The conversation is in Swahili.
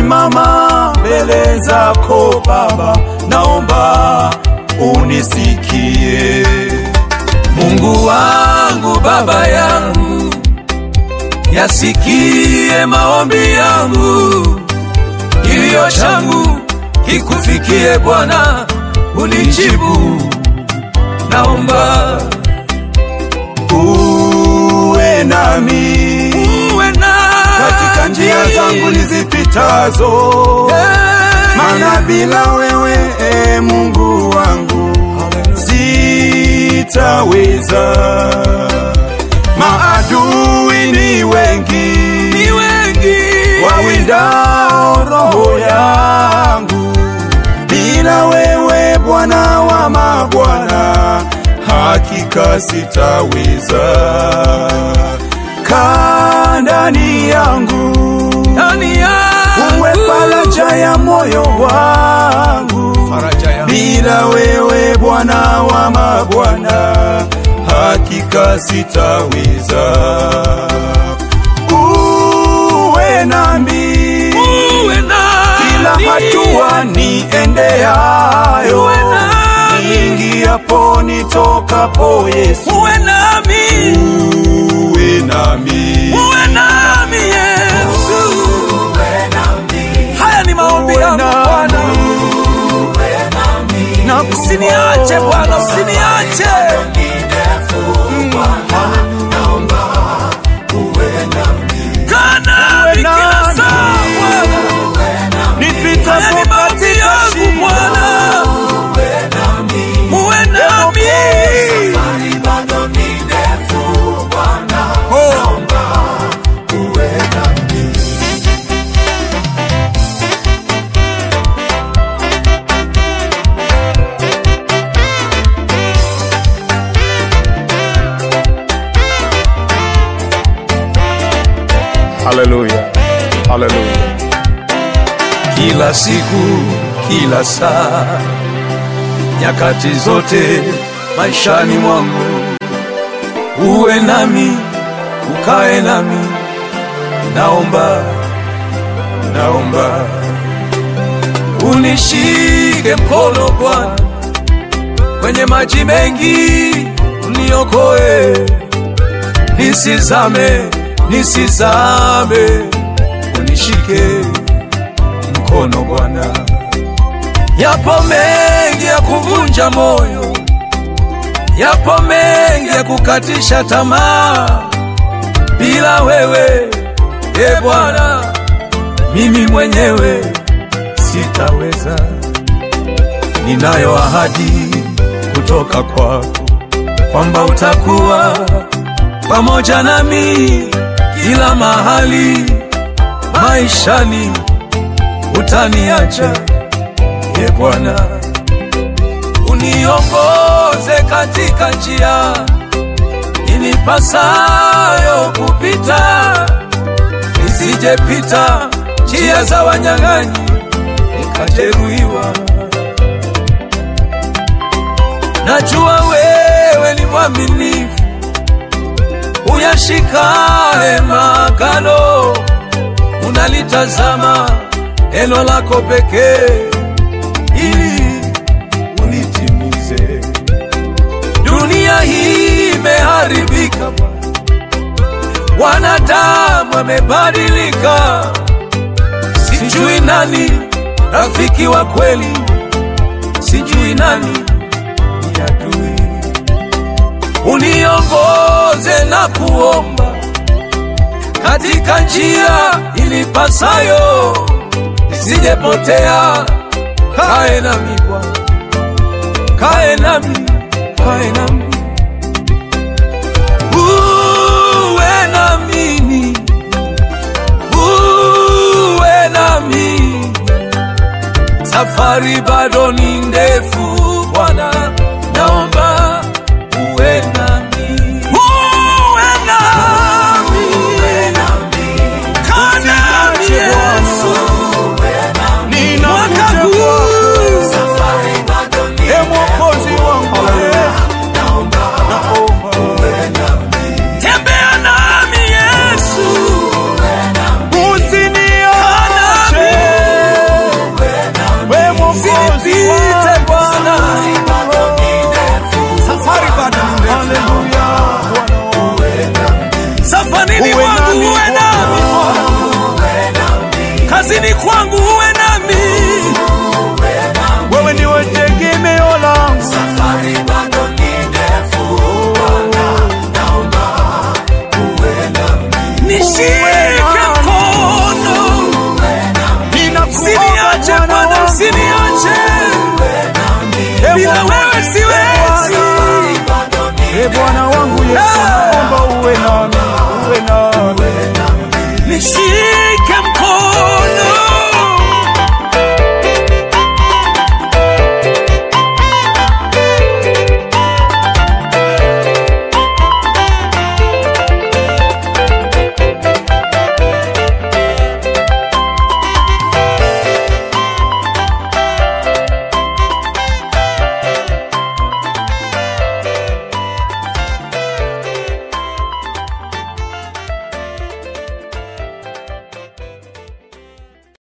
nasimama mbele zako Baba, naomba unisikie. Mungu wangu, Baba yangu, yasikie maombi yangu, kilio changu kikufikie Bwana, unijibu. Naomba Uwe nami uwe na katika njia zangu nizipitazo, maana bila wewe e Mungu wangu sitaweza. Maadui ni wengi, ni wengi wawindao roho yangu, bila wewe Bwana wa mabwana, hakika sitaweza. Kaa ndani yangu, ndani yangu, uwe faraja ya moyo wangu, faraja yangu. bila wewe Bwana wa mabwana, hakika sitaweza. Uwe nami Uwe kila nami. hatua niendeayo, Uwe nami. niingiapo nitokapo, Yesu uwe nami, uwe nami. uwe nami Yesu. Haya ni maombi yangu Bwana, na usiniache Bwana, usiniache. Kaa nami kila saa Bwana, haya nipitapo ni maombi katika yangu shida, Bwana, uwe nami. Oh. Haleluya, haleluya. kila siku, kila saa, nyakati zote maishani mwangu, uwe nami, ukae nami, naomba, naomba unishike mkono Bwana, kwenye maji mengi uniokoe, nisizame, nisizame, unishike mkono Bwana. Yapo mengi ya kuvunja moyo, yapo mengi ya kukatisha tamaa. Bila wewe e Bwana, mimi mwenyewe sitaweza. Ninayo ahadi kutoka kwako kwamba utakuwa pamoja nami kila mahali maishani utaniacha ye Bwana, uniongoze katika njia inipasayo kupita, nisijepita njia za wanyang'anyi nikajeruhiwa. Najua wewe ni mwaminifu, uyashikae maagano unalitazama neno lako pekee ili ulitimize. Dunia hii imeharibika, wanadamu wamebadilika, sijui nani rafiki wa kweli, sijui nani ni adui. Uniongoze na kuomba katika njia ilipasayo, nisijepotea. Kae nami Bwana, kae nami, kae nami, uwe na mimi, uwe nami. Safari bado ni ndefu Bwana, naomba uwe nami, uwe nami, kaa nami Yesu. Mwaka Ninakuja huu e Mwokozi wangu, naomba tembea nami Yesu, usiniache kazini kwangu uwe nami wewe ndiwe tegemeo langu safari bado ni ndefu Bwana naomba uwe nami nishike mkono usiniache ninakuomba Bwana Bwana usiniache bila wewe siwezi e Bwana wangu Yesu Ah. naomba uwe nami uwe nami nishike